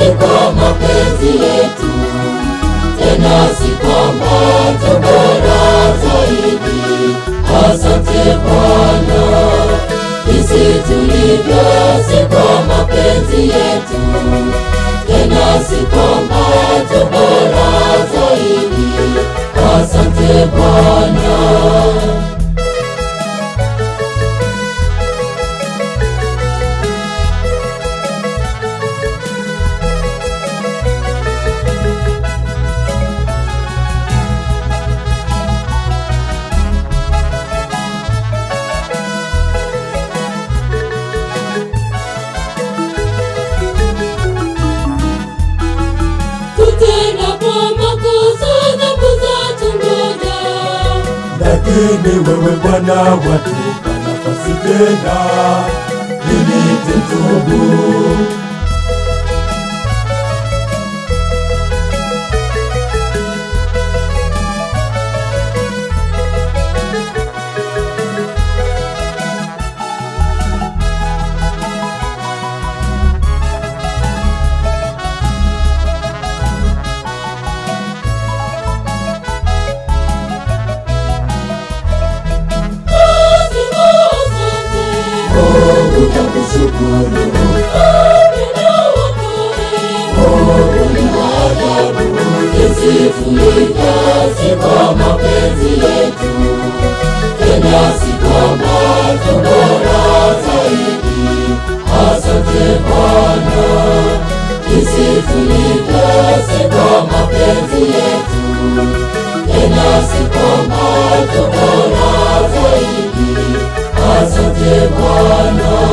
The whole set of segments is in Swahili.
si kwa mapenzi yetu, tena si kwamba tu bora zaidi. Asante Bwana, jinsi tulivyo si kwa mapenzi yetu, tena si kwamba tu bora zaidi. Asante Bwana. Tutendapo makosa dhambi zatungoja, lakini wewe Bwana watupa nafasi tena ili tutubu. lazima asante. Mungu takushukuru, Amina wokoe. Mungu ni wa ajabu, jinsi tulivyo si kwa mapenzi yetu, tena si kwamba tu bora zaidi. Asante Bwana, jinsi tulivyo si kwa mapenzi yetu, tena si kwamba tu bora zaidi. Asante Bwana.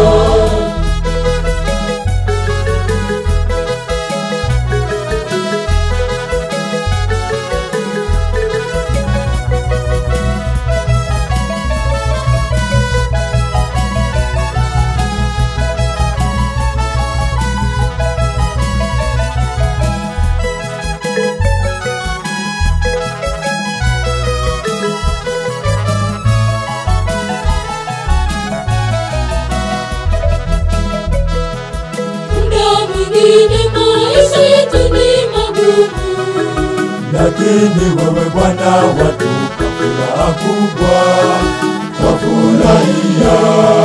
Muda mwingine maisha yetu ni magumu, lakini wewe Bwana watupa furaha kubwa, twafurahia.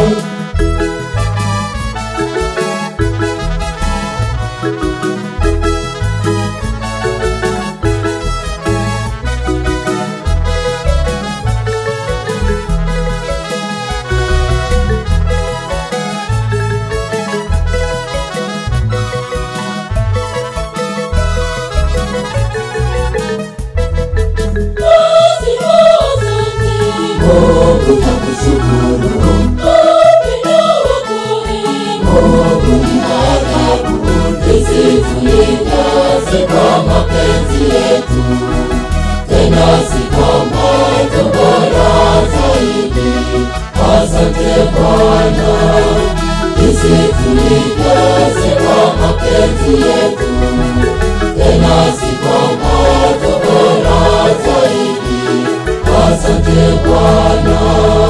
lazima asante. Mungu takushukuru, Amina wokoe. Mungu ni wa ajabu, jinsi tulivyo si kwa mapenzi yetu, tena si kwamba tu bora zaidi. Asante Bwana, jinsi tulivyo si kwa mapenzi yetu, tena si kwamba tu bora zaidi. Asante Bwana.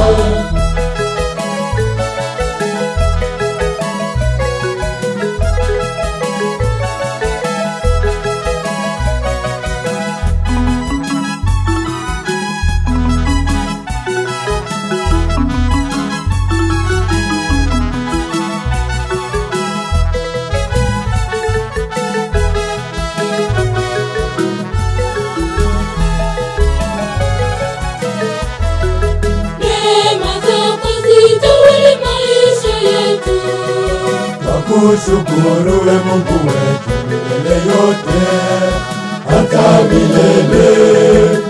Neema zako zitawale maisha yetu, Twakushukuru we Mungu wetu milele yote hata milele.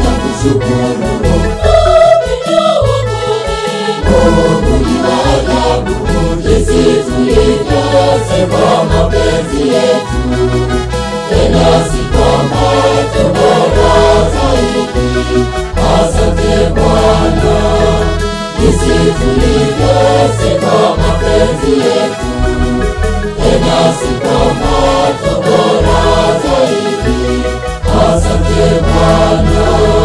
Mungu ni wa ajabu, tulivyo si kwa mapenzi yetu, tena si kwamba tu bora zaidi. Asante Bwana, jinsi tulivyo si kwa mapenzi yetu, tena si kwamba tu bora zaidi. Asante Bwana.